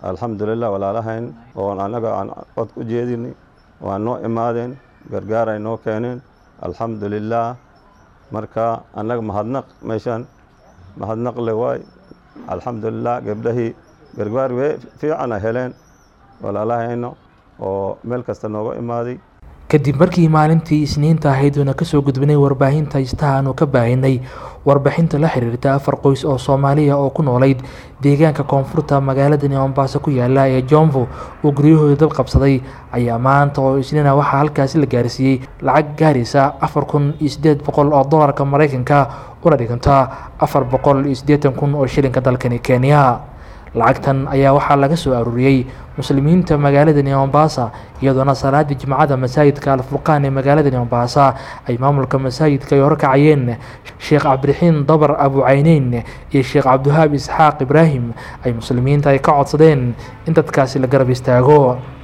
alxamdulilah walaalahayn oon annaga aan cod u jeedinay waa noo imaadeen gargaar ay noo keeneen alxamdulilah marka annaga mahadnaq meeshaan mahadnaq le waay alxamdulilah gabdhahii gargaar we fiican ay heleen walaalahayno oo meel kasta nooga imaaday kadib markii maalintii isniinta ahayd uuna kasoo gudbinay warbaahinta istaha aanu ka baahinay warbixinta la xiriirta afar qoys oo soomaaliya oo ku noolayd deegaanka koonfurta magaaladani mombaaso ku yaala ee jomvo uu guryahooda dab qabsaday ayaa maanta oo isniina waxaa halkaasi la gaarsiiyey lacag gaaraysa afar kun iyo siddeed boqol oo dolarka maraykanka una dhiganta afar boqol iyo siddeetan kun oo shilinka dalkani kenya lacagtan ayaa waxaa laga soo aruuriyey muslimiinta magaaladani mombasa iyadoona salaadii jimcada masaajidka alfurqaan ee magaaladani mombasa ay maamulka masaajidka ay horkacayeen sheekh cabdiraxiin dabar abucayneyn iyo sheekh cabdiwahaab isxaaq ibraahim ay muslimiinta ay ka codsadeen in dadkaasi la garab istaago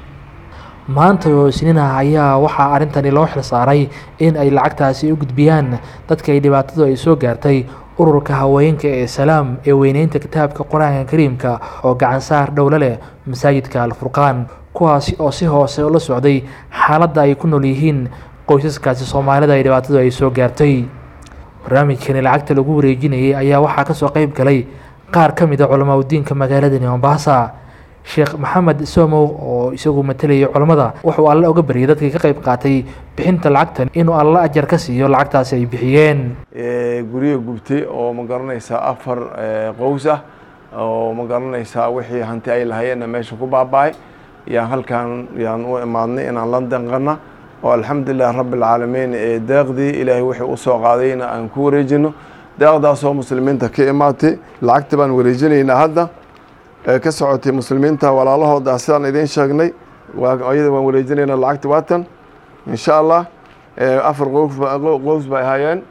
maanta oo isniinah ayaa waxaa arrintani loo xil saaray in ay lacagtaasi u gudbiyaan dadka ay dhibaatadu ay soo gaartay ururka haweenka ee salaam ee weyneynta kitaabka qur-aanka kariimka oo gacan saar dhowlo leh masaajidka alfurqaan kuwaasi oo si hoose ula socday xaaladda ay ku nool yihiin qoysaskaasi soomaalida ay dhibaatadu ay soo gaartay barnaamijkani lacagta lagu wareejinayay ayaa waxaa kasoo qeyb galay qaar ka mid a culamaa udiinka magaaladani mombasa sheekh maxamed somow oo isagu matalayay culammada wuxuu alle oga baryay dadkii ka qayb qaatay bixinta lacagtan inuu alle ajar ka siiyo lacagtaasi ay bixiyeen guryo gubtay oo ma garanaysaa afar qows ah oo ma garanaysaa wixii hanti ay lahayeenna meesha ku baaba-ay yaan halkan yaan u imaadnay inaan la danqana oo alxamdulilah rabbi alcaalamiin ee deeqdii ilaahay wixii u soo qaadayna aan ku wareejino deeqdaasoo muslimiinta ka imaatay lacagta baan wareejinaynaa hadda ka socotay muslimiinta walaalahooda sidaan idiin sheegnay iyada waan wareejinayna lacagta waatan insha allah afar qows bay ahaayeen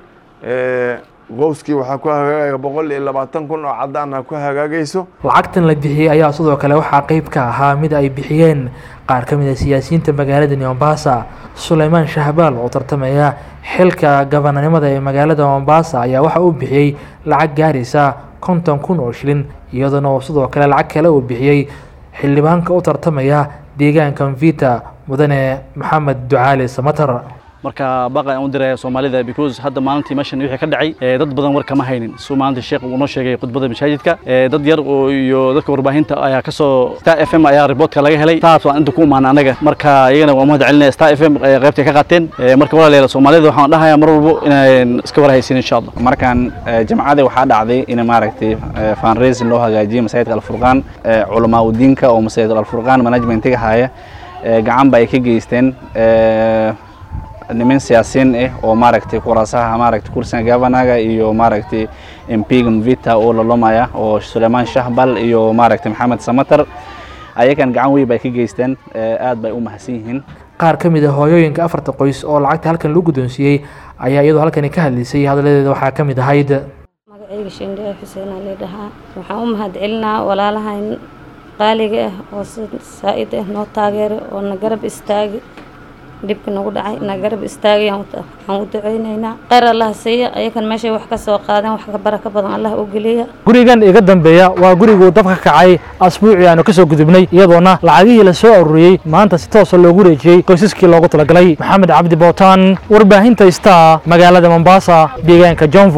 qowskii waxaa ku hagaagaya boqol iyo labaatan kun oo caddaana ku hagaagayso lacagtan la bixiyey ayaa sidoo kale waxaa qeyb ka ahaa mid ay bixiyeen qaar ka mid a siyaasiyiinta magaaladani mombasa suleymaan shahbaal oo tartamaya xilka gabananimada ee magaalada mombasa ayaa waxa uu bixiyey lacag gaaraysa konton kun oo shilin iyadoona uu sidoo kale lacag kale uu bixiyey xildhibaanka u tartamaya deegaanka mvita mudane maxamed ducaali samatar marka baqa aan u diraya soomaalida because hadda maalintii meeshan wixii ka dhacay dad badan war kama haynin suu maalintii sheekh uu noo sheegay khudbada masaajidka dad yar oo iyo dadka warbaahinta ayaa kasoo star f m ayaa riboortka laga helay taas waan inta ku imaana anaga marka iyagana waa mahad celinaya star f m qaybtay ka qaateen marka walaalayaal soomaalida waxaan dhahayaa mar walbo inaan iska warhaysin insha allah markaan jamcadii waxaa dhacday in maaragtay fundraising loo hagaajiyo masaajidka alfurqaan culamaa udiinka oo masaajid alfurqaan managementiga haya gacan ba ay ka geysteen niman siyaasiyiin ah oo maaragtay kuraasaha maaragtay kursiga gavanaga iyo maaragtay mpiga mvita oo lalomaya oo suleymaan shahbal iyo maaragtay maxamed samatar ayagan gacan weyn bay ka geysteen aad bay u mahadsan yihiin qaar ka mid a hooyooyinka afarta qoys oo lacagta halkan lagu guddoonsiiyey ayaa iyadoo halkani ka hadlaysay hadaladeeda waxaa ka mid ahayd magacayga shendhee xuseen ali dhahaa waxaan u mahad celinaa walaalahayn qaaliga ah oo si saa-id ah noo taageeray oo na garab istaagay dhibka nagu dhacay na garab istaagay waxaan u duceyneynaa kheyr allah siiya ayakan meeshay wax ka soo qaadeen wax ka baraka badan allah u geliya gurigan iga dambeeya waa guriguu dabka kacay asbuucii aanu kasoo gudubnay iyadoona lacagihii la soo aruuriyey maanta si toosa loogu reejiyey qoysaskii loogu talagalay maxamed cabdi bootaan warbaahinta star magaalada mombasa deegaanka jonvo